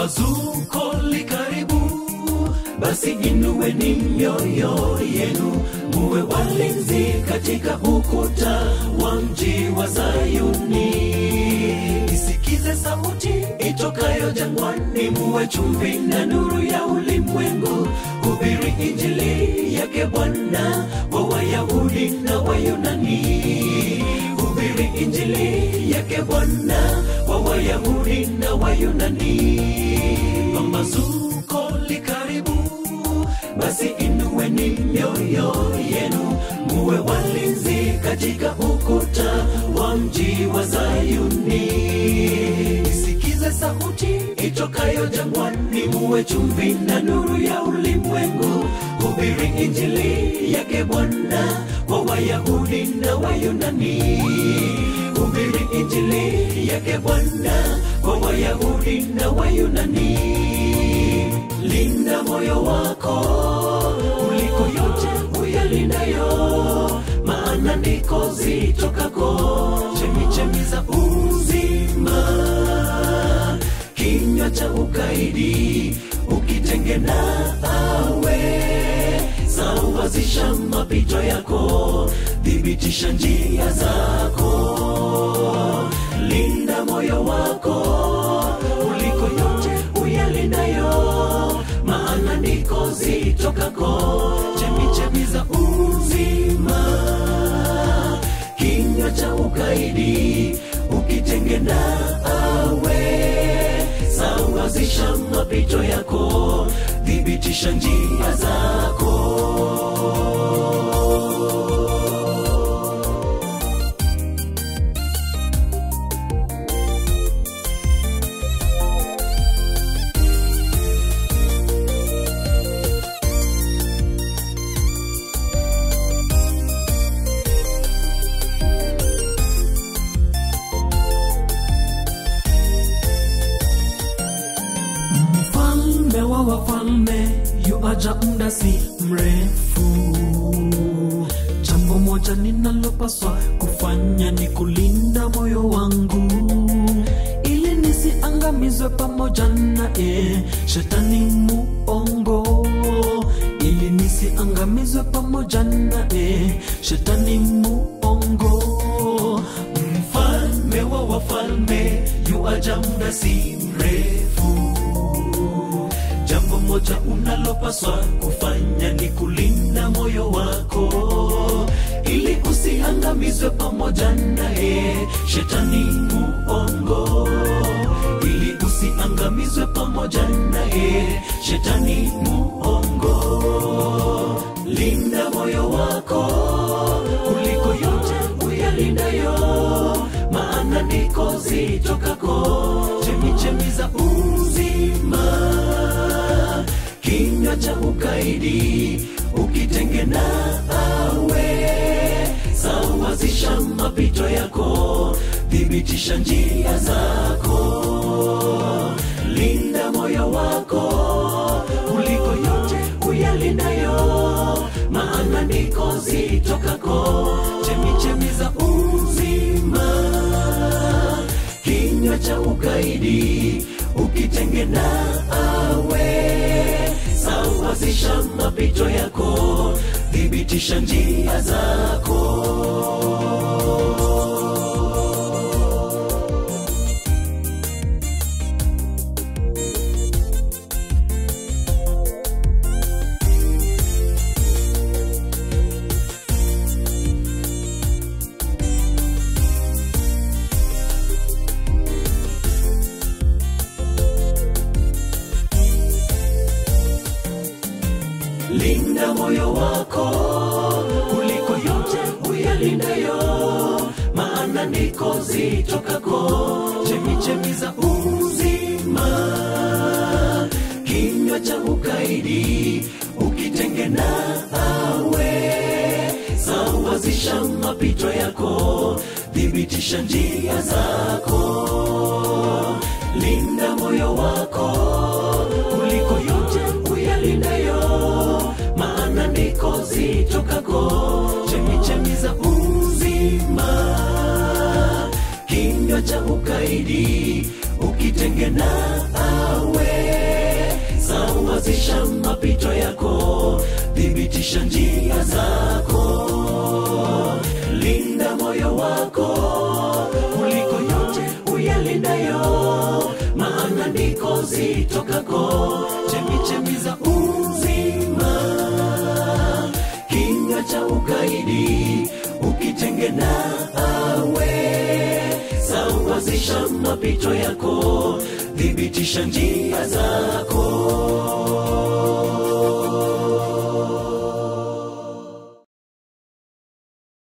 pambazuko likaribu basi inueni mioyo yenu muwe walinzi katika ukuta wa mji wa zayuni isikize sauti itokayo jangwani muwe chumvi na nuru ya ulimwengu hubiri injili yake bwana wa wayahudi na wayunani hubiri injili yake bwana wa wayahudi na wayunani pambazuko likaribu basi inueni mioyo yenu muwe walinzi katika ukuta wa mji wa zayuni isikize sauti itokayo jangwani muwe chumvi na nuru ya ulimwengu hubiri injili yake bwana wa wayahudi na wayunani hubiri injili yake bwana wa wayahudi na wayunani linda moyo wako kuliko yote uyalindayo maana ndiko zitokako chemichemi za uzima kinywa cha ukaidi ukitengena awe sawazisha mapito yako thibitisha njia zako linda moyo wako kuliko yote uyalindayo maana ndiko zitokako chemichemi za uzima kinywa cha ukaidi ukitengena awe sawazisha mapito yako thibitisha njia zako mfalme wa wafalme yuaja muda si mrefu jambo moja ninalopaswa kufanya ni kulinda moyo wangu ili nisiangamizwe pamoja naye shetani muongo ili nisiangamizwe pamoja naye shetani muongo mfalme wa wafalme yuaja muda si mrefu jambo moja unalopaswa kufanya ni kulinda moyo wako ili usiangamizwe pamoja naye shetani muongo ili usiangamizwe pamoja naye shetani muongo linda moyo wako kuliko yote uyalindayo maana ndiko zitokako chemichemi za uzima kinywa cha ukaidi ukitengena awe sawazisha mapito yako thibitisha njia zako linda moyo wako kuliko yote uyalindayo maana ndiko zitokako chemichemi za uzima kinywa cha ukaidi ukitengena awe sawazisha mapito yako thibitisha njia zako linda moyo wako kuliko yote uyalindayo maana ndiko zitokako chemichemi za uzima kinywa cha ukaidi ukitengena awe sawazisha mapito yako thibitisha njia zako linda moyo wako kuliko yote uyalindayo maana ndiko zitokako chemichemi za uzima kinywa cha ukaidi ukitengena awe sawazisha mapito yako thibitisha njia zako linda moyo wako kuliko yote uyalindayo maana ndiko zitokako chemichemi za uzima kinga cha ukaidi ukitenge nawe sawazisha mapito yako thibitisha njia zako